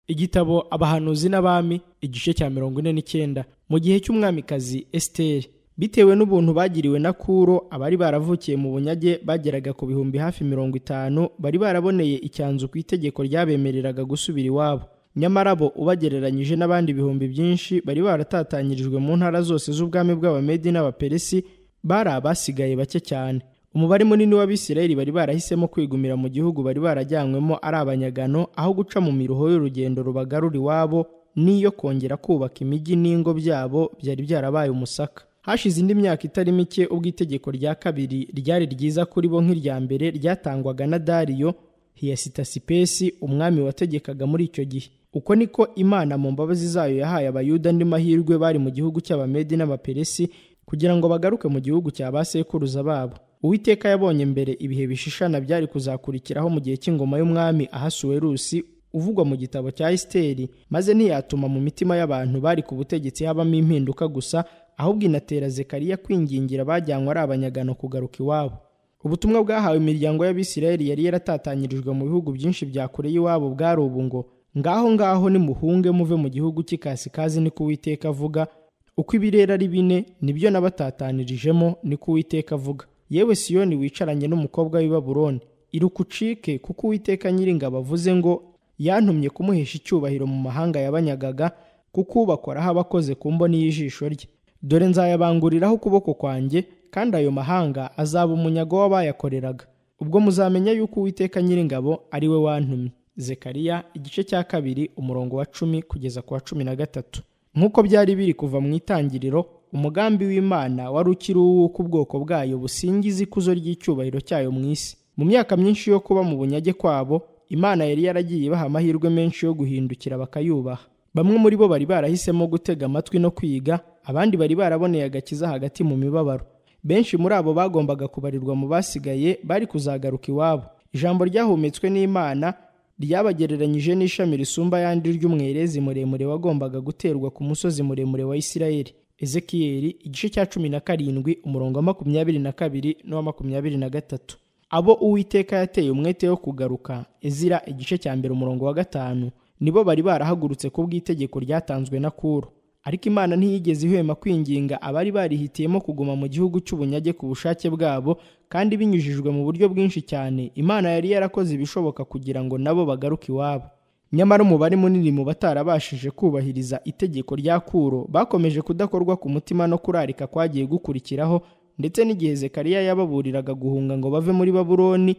igitabo abahanuzi n'abami igice cya mirongo ine n'icyenda mu gihe cy'umwamikazi esiteri bitewe n'ubuntu bagiriwe na kuro abari baravukiye mu bunyage bageraga ku bihumbi hafi mirongo itanu bari baraboneye icyanzu ku itegeko ryabemereraga gusubira iwabo nyamara bo ubagereranyije n'abandi bihumbi byinshi bari baratatanyirijwe mu ntara zose z'ubwami bw'abamedi n'abaperesi bari abasigaye bake cyane umubare munini w'abisirayeli bari barahisemo kwigumira mu gihugu bari barajyanywemo ari abanyagano aho guca mu miruho y'urugendo rubagarura iwabo n'iyo kongera kubaka imijyi n'ingo byabo byari byarabaye umusaka hashize indi myaka itari mike ubwo itegeko rya kabiri ryari ryiza kuri bo nk'irya mbere ryatangwaga na dariyo hiyasitasipesi umwami wategekaga muri icyo gihe uko niko imana mu mbabazi zayo yahaye abayuda andi mahirwe bari mu gihugu cy'abamedi n'abaperesi kugira ngo bagaruke mu gihugu cya ba sekuruza babo uwiteka yabonye mbere ibihe bishishana byari kuzakurikiraho mu gihe cy'ingoma y'umwami ahasuwerusi uvugwa mu gitabo cya esiteri maze ntiyatuma mu mitima y'abantu bari ku butegetsi habamo impinduka gusa ahubwo inatera zekariya kwingingira abajyanywe ari abanyagano kugaruka iwabo ubutumwa bwahawe imiryango y'abisirayeli yari yaratatanyirijwe mu bihugu byinshi bya kure y'iwabo bwari ubu ngo ngaho ngaho nimuhunge muve mu gihugu cy'ikasikazi niko uwiteka avuga uko ibirere ari bine nibyo nabatatanirijemo niko uwiteka avuga yewe siyoni wicaranye n'umukobwa w'i baburoni iruka ucike kuko uwiteka nyiringabo avuze ngo yantumye kumuhesha icyubahiro mu mahanga yabanyagaga kuko ubakoraho abakoze ku mboni y'ijisho rye dore nzayabanguriraho ukuboko kwanjye kandi ayo mahanga azaba umunyago w'abayakoreraga ubwo muzamenya yuko uwiteka nyiringabo ari we wantumye zekariya igice cya kabiri umurongo wa cumi kugeza ku wa cumi na gatatu nk'uko byari biri kuva mu itangiriro umugambi w'imana wari ukiri uw'uko ubwoko bwayo busingiza ikuzo ry'icyubahiro cyayo mu isi mu myaka myinshi yo kuba mu bunyage kwabo imana yari yaragiye ibaha amahirwe menshi yo guhindukira bakayubaha bamwe muri bo bari barahisemo gutega amatwi no kwiga abandi bari baraboneye agakiza hagati mu mibabaro benshi muri abo bagombaga kubarirwa mu basigaye bari kuzagaruka iwabo ijambo ryahumetswe n'imana ryabagereranyije n'ishami risumba ayandi ry'umwerezi muremure wagombaga guterwa ku musozi muremure wa isirayeli ezekiyeli igice cya cumi na karindwi umurongo wa makumyabiri na kabiri n'uwa makumyabiri na gatatu abo uwiteka yateye umwete wo kugaruka ezira igice cya mbere umurongo wa gatanu nibo bari barahagurutse ku bw'itegeko ryatanzwe na kuro ariko imana ntiyigeze ihwema kwinginga abari barihitiyemo kuguma mu gihugu cy'ubunyage ku bushake bwabo kandi binyujijwe mu buryo bwinshi cyane imana yari yarakoze ibishoboka kugira ngo nabo bagaruke iwabo nyamara umubare munini mu batarabashije kubahiriza itegeko rya kuro bakomeje kudakorwa ku mutima no kurarika kwagiye gukurikiraho ndetse n'igihe zekariya yababuriraga guhunga ngo bave muri baburoni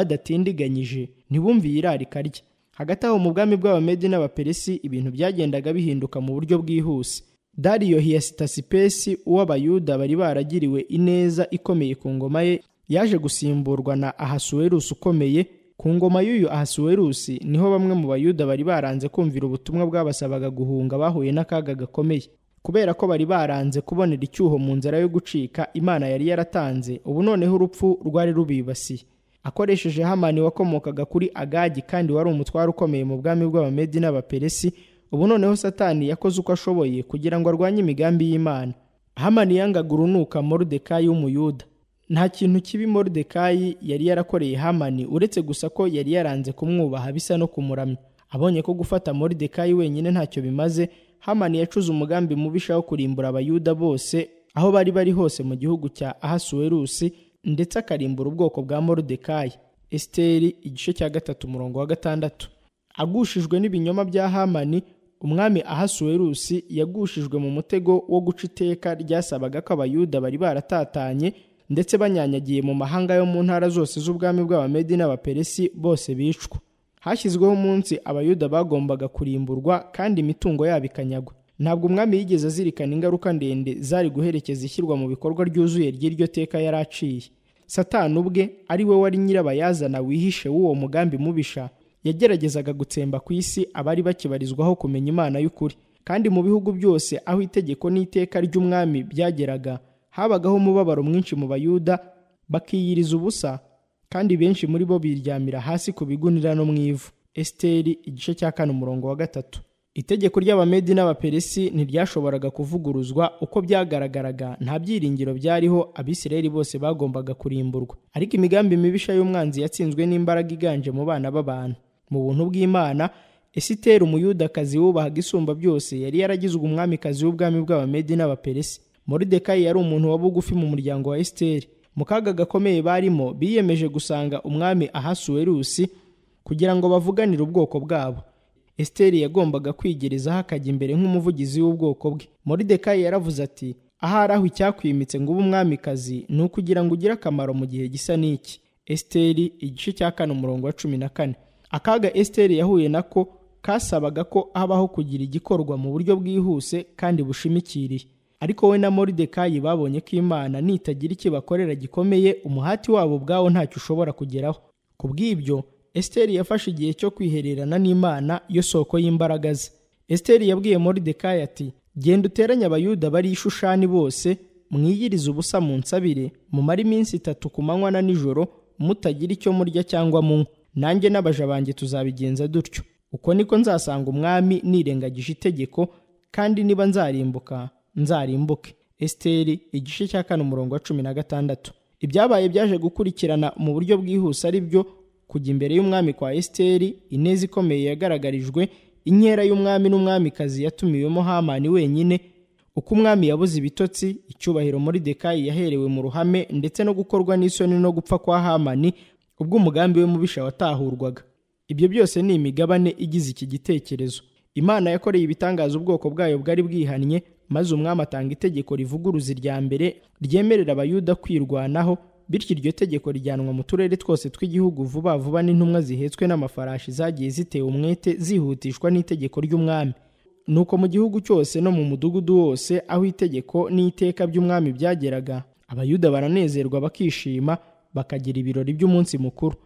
badatindiganyije ntibumviye irarika rye hagati aho mu bwami bw'abamedi n'abaperesi ibintu byagendaga bihinduka mu buryo bwihuse dariyo hiyasitasipesi uw'abayuda bari baragiriwe ineza ikomeye ku ngoma ye yaje gusimburwa na ahasuwerusi ukomeye ku ngoma y'uyu ahasuwerusi niho bamwe mu bayuda bari baranze kumvira ubutumwa bwabasabaga guhunga bahuye n'akaga gakomeye kubera ko bari baranze kubonera icyuho mu nzira yo gucika imana yari yaratanze ubu noneho urupfu rwari rubibasiye akoresheje hamani wakomokaga kuri agagi kandi wari umutware ukomeye mu bwami bw'abamedi n'abaperesi ubu noneho satani yakoze uko ashoboye kugira ngo arwanye imigambi y'imana hamani yangaga urunuka moridekayi w'umuyuda nta kintu kibi moridekayi yari yarakoreye hamani uretse gusa ko yari yaranze kumwubaha bisa no kumuramya abonye ko gufata moridekayi wenyine ntacyo bimaze hamani yacuze umugambi mubisha wo kurimbura abayuda bose aho bari bari hose mu gihugu cya ahasuwerusi ndetse akarimbura ubwoko bwa moridekayi esiteri igice cya gatatu umurongo wa gatandatu agushijwe n'ibinyoma bya hamani umwami ahasuwerusi yagushijwe mu mutego wo guca iteka ryasabaga ko abayuda bari baratatanye ndetse banyanyagiye mu mahanga yo mu ntara zose z'ubwami bw'abamedi n'abaperesi bose bicwa hashyizweho umunsi abayuda bagombaga kurimburwa kandi imitungo yabo ikanyagwa ntabwo umwami yigeze azirikana ingaruka ndende zari guherekeza ishyirwa mu bikorwa ryuzuye ry'iryo teka yari aciye satani ubwe ari we wari nyirabayazana wihishe w'uwo mugambi mubisha yageragezaga gutsemba ku isi abari bakibarizwaho kumenya imana y'ukuri kandi mu bihugu byose aho itegeko n'iteka ry'umwami byageraga habagaho umubabaro mwinshi mu bayuda bakiyiriza ubusa kandi benshi muri bo biryamira hasi ku bigunira no mu ivu esiteri igice cya kane umurongo wa gatatu itegeko ry'abamedi n'abaperesi ntiryashoboraga kuvuguruzwa uko byagaragaraga nta byiringiro byariho abisirayeli bose bagombaga kurimburwa ariko imigambi mibisha y'umwanzi yatsinzwe n'imbaraga iganje mu bana b'abantu mu buntu bw'imana esiteri umuyudakazi wubahaga isumba byose yari yaragizwe umwamikazi w'ubwami bw'abamedi n'abaperesi moridekayi yari umuntu wa bugufi mu muryango wa esiteri mu kaga gakomeye barimo biyemeje gusanga umwami ahasuwerusi kugira ngo bavuganire ubwoko bwabo esiteri yagombaga kwigerezaho akajya imbere nk'umuvugizi w'ubwoko bwe moridekayi yaravuze ati ahari aho icyakwimitse ngo ube umwamikazi ni ukugira ngo ugire akamaro mu gihe gisa n'iki esiteri igice cya kane umurongo wa cumi na kane akaga esiteri yahuye nako kasabaga ko habaho kugira igikorwa mu buryo bwihuse kandi bushimikiriye ariko we na moridekayi babonye ko imana nitagira ikibakorera gikomeye umuhati wabo ubwawo ntacyo ushobora kugeraho ku bw'ibyo esiteri yafashe igihe cyo kwihererana n'imana yo soko y'imbaraga ze esiteri yabwiye moridekayi ati genda uteranye abayuda bari i Shushani bose mwiyirize ubusa mu nsabire mumare iminsi itatu ku manywa na nijoro mutagira icyo murya cyangwa munywa nanjye n'abaja banjye tuzabigenza dutyo uko niko nzasanga umwami nirengagije itegeko kandi niba nzarimbuka nzarimbuke esiteri igice cya kane umurongo wa cumi na gatandatu ibyabaye byaje gukurikirana mu buryo bwihuse ari byo kujya imbere y'umwami kwa esiteri ineza ikomeye yagaragarijwe inkera y'umwami n'umwamikazi yatumiwemo hamani wenyine uko umwami yabuze ibitotsi icyubahiro muri dekayi yaherewe mu ruhame ndetse no gukorwa n'isoni no gupfa kwa hamani ubwo umugambi we mubisha watahurwaga ibyo byose ni imigabane igize iki gitekerezo imana yakoreye ibitangaza ubwoko bwayo bwari bwihannye maze umwami atanga itegeko rivuguruza irya mbere ryemerera abayuda kwirwanaho bityo iryo tegeko rijyanwa mu turere twose tw'igihugu vuba vuba n'intumwa zihetswe n'amafarashi zagiye zitewe umwete zihutishwa n'itegeko ry'umwami nuko mu gihugu cyose no mu mudugudu wose aho itegeko n'iteka by'umwami byageraga abayuda baranezerwa bakishima bakagira ibirori by'umunsi mukuru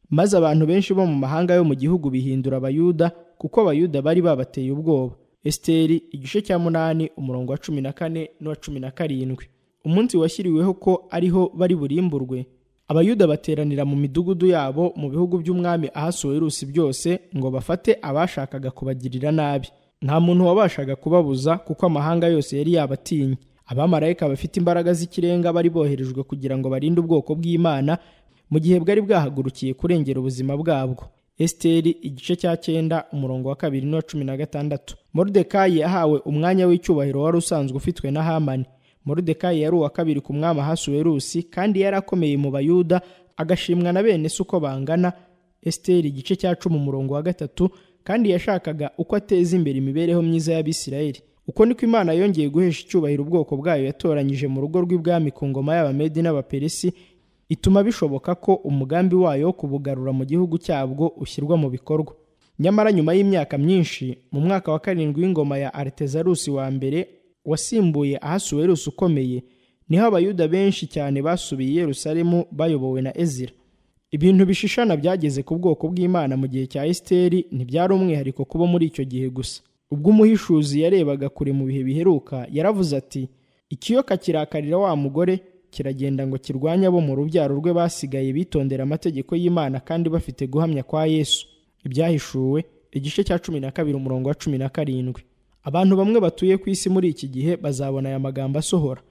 maze abantu benshi bo mu mahanga yo mu gihugu bihindura abayuda kuko abayuda bari babateye ubwoba esiteri igice cya munani umurongo wa cumi na kane n'uwa cumi na karindwi umunsi washyiriweho ko ariho bari burimburwe abayuda bateranira mu midugudu yabo mu bihugu by'umwami ahasuwerusi byose ngo bafate abashakaga kubagirira nabi nta muntu wabashaga kubabuza kuko amahanga yose yari yabatinye abamarayika bafite imbaraga z'ikirenga bari boherejwe kugira ngo barinde ubwoko bw'imana mu gihe bwari bwahagurukiye kurengera ubuzima bwabwo esiteri igice cya cyenda umurongo wa kabiri n'uwa cumi na gatandatu moridekayi yahawe umwanya w'icyubahiro wari usanzwe ufitwe na hamani moridekayi yari uwa kabiri ku mwami ahasuwerusi kandi yari akomeye mu bayuda agashimwa na bene se uko bangana esiteri igice cya cumi umurongo wa gatatu kandi yashakaga uko ateza imbere imibereho myiza y'abisirayeli uko niko imana yongeye guhesha icyubahiro ubwoko bwayo yatoranyije mu rugo rw'ibwami ku ngoma y'abamedi n'abaperesi ituma bishoboka ko umugambi wayo wo kubugarura mu gihugu cyabwo ushyirwa mu bikorwa nyamara nyuma y'imyaka myinshi mu mwaka wa karindwi w'ingoma ya aritezarusi wa mbere wasimbuye ahasuwerusi ukomeye niho abayuda benshi cyane basubiye i yerusalemu bayobowe na ezira ibintu bishishana byageze ku bwoko bw'imana mu gihe cya esiteri ntibyari umwihariko kuba muri icyo gihe gusa ubwo umuhishuzi yarebaga kure mu bihe biheruka yaravuze ati ikiyoka kirakarira wa mugore kiragenda ngo kirwanye abo mu rubyaro rwe basigaye bitondera amategeko y'imana kandi bafite guhamya kwa yesu ibyahishuwe igice cya cumi na kabiri umurongo wa cumi na karindwi abantu bamwe batuye ku isi muri iki gihe bazabona aya magambo asohora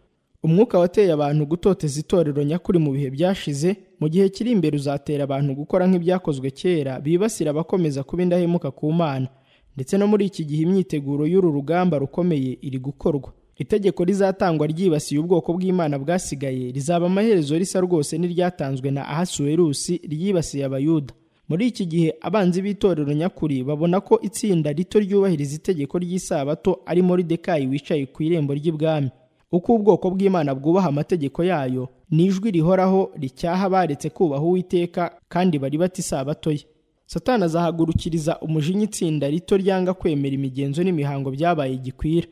umwuka wateye abantu gutoteza itorero nyakuri mu bihe byashize mu gihe kiri imbere uzatera abantu gukora nk'ibyakozwe kera bibasira abakomeza kuba indahemuka ku mana ndetse no muri iki gihe imyiteguro y'uru rugamba rukomeye iri gukorwa itegeko rizatangwa ryibasiye ubwoko bw'imana bwasigaye rizaba amaherezo risa rwose n'iryatanzwe na ahasuwerusi ryibasiye abayuda muri iki gihe abanzi b'itorero nyakuri babona ko itsinda rito ryubahiriza itegeko ry'isabato ari moridekayi wicaye ku irembo ry'ibwami uko ubwoko bw'imana bwubaha amategeko yayo ni ijwi rihoraho ricyaha baretse kubaha uwiteka kandi bari bata isabato ye satani azahagurukiriza umujinya itsinda rito ryanga kwemera imigenzo n'imihango byabaye gikwira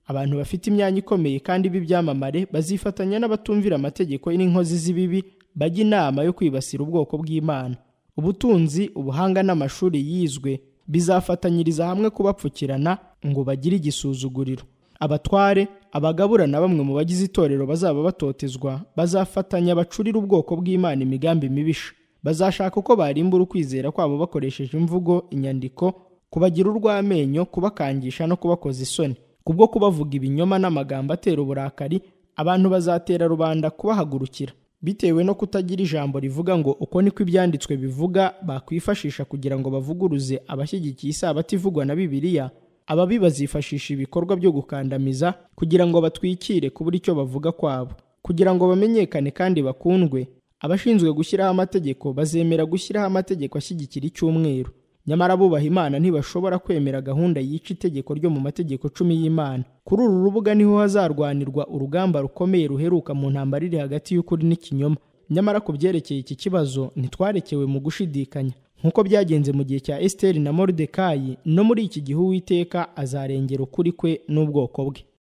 abantu bafite imyanya ikomeye kandi b'ibyamamare bazifatanya n'abatumvira amategeko n'inkozi z'ibibi bajya inama yo kwibasira ubwoko bw'imana ubutunzi ubuhanga n'amashuri yizwe bizafatanyiriza hamwe kubapfukirana ngo bagire igisuzuguriro abatware abagabura na bamwe mu bagize itorero bazaba batotezwa bazafatanya bacurire ubwoko bw'imana imigambi mibisha bazashaka uko barimbura ukwizera kwabo bakoresheje imvugo inyandiko kubagira urw'amenyo kubakangisha no kubakoza isoni kubwo kubavuga ibinyoma n'amagambo atera uburakari abantu bazatera rubanda kubahagurukira bitewe no kutagira ijambo rivuga ngo uko niko ibyanditswe bivuga bakwifashisha kugira ngo bavuguruze abashyigikiye isabato ivugwa na bibiliya ababi bazifashisha ibikorwa byo gukandamiza kugira ngo batwikire kubura icyo bavuga kwabo kugira ngo bamenyekane kandi bakundwe abashinzwe gushyiraho amategeko bazemera gushyiraho amategeko ashyigikira icyumweru nyamara abubaha imana ntibashobora kwemera gahunda yica itegeko ryo mu mategeko cumi y'imana kuri uru rubuga niho hazarwanirwa urugamba rukomeye ruheruka mu ntambara iri hagati y'ukuri n'ikinyoma nyamara ku byerekeye iki kibazo ntitwarekewe mu gushidikanya nk'uko byagenze mu gihe cya esiteri na moridekayi no muri iki gihe uwiteka azarengera ukuri kwe n'ubwoko bwe